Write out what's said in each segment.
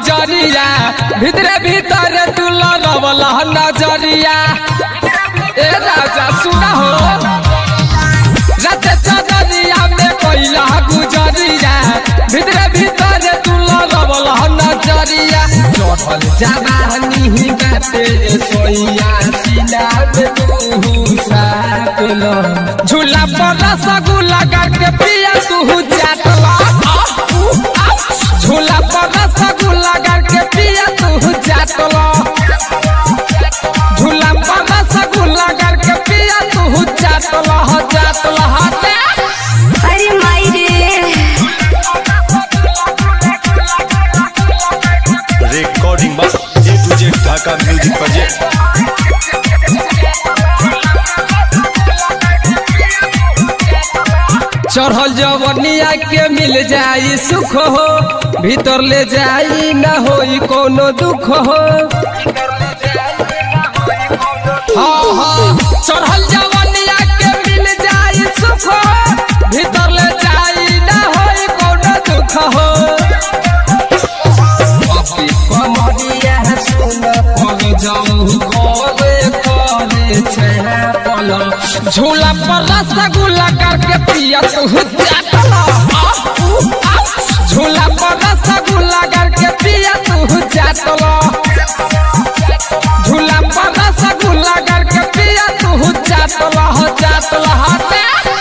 गुजरिया भितरे भीतर तू लड़वल नजरिया ए राजा सुना हो रत चदरिया में कोइला गुजरिया भितरे भीतर तू लड़वल नजरिया चढ़ल जवानी ही बाते सोइया सीना में तू साटल झूला पर रसगुल्ला करके पिया तू चाटला झूला पर रसगुल्ला करके पिया तू चाटला झूला पर रसगुल्ला करके पिया तू चाटला हो चाटला हटे अरे माई रे recording by A to Z Dhaka Music Project. चढ़ल जवनिया के मिल जाई सुख हो भीतर ले जाई न होई कोनो दुख हो हाँ हाँ चढ़ल जवनिया के मिल जाई सुख हो भीतर ले जाई न होई कोनो दुख हो बापी कमरिया सुन पग जाऊ करे करे छे पल झूला पर रसगुल्ला करके पिया तू चाटला झूला पर रसगुल्ला करके पिया तू चाटला झूला पर रसगुल्ला करके पिया तू चाटला हो चाटला हटे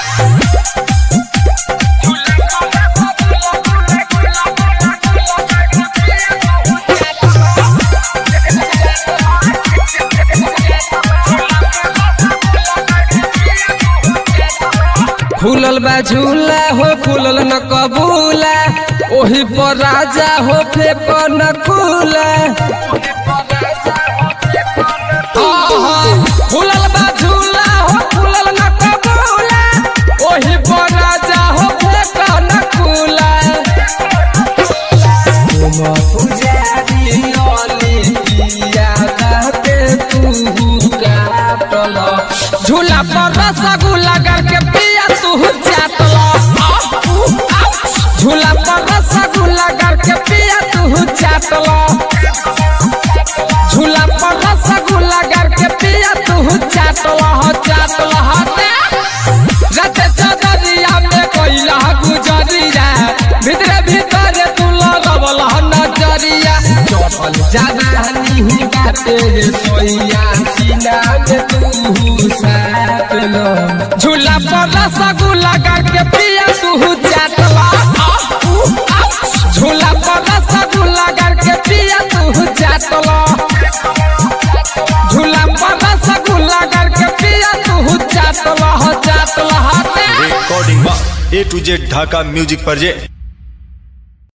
खुलल बा झूला हो खुलल न कबूला ओही पर राजा हो फेक न खुला आहा, खुलल बा झूला हो खुलल न कबूला ओही पर राजा हो फेक न खुला तुम पुजारी अली पिया कहते तू काटल झूला पर रसगुल्ला करके पिया तू चाटला झूला पर रसगुल्ला करके पिया तू चाटला झूला पर रसगुल्ला करके पिया तू चाटला हो चाटला हटे रते चदरिया में कोइला गुजरिया भितरे भीतर तू लगवल नजरिया चढ़ल जवानी ही बाते सोइया सीना में तू साटल झूला पर रसगुल्ला करके पिया तू चाटला झूला पर रसगुल्ला करके पिया तू चाटला झूला पर रसगुल्ला करके पिया तू चाटला हो चाटला हटे Recording by A to Z Dhaka Music Project.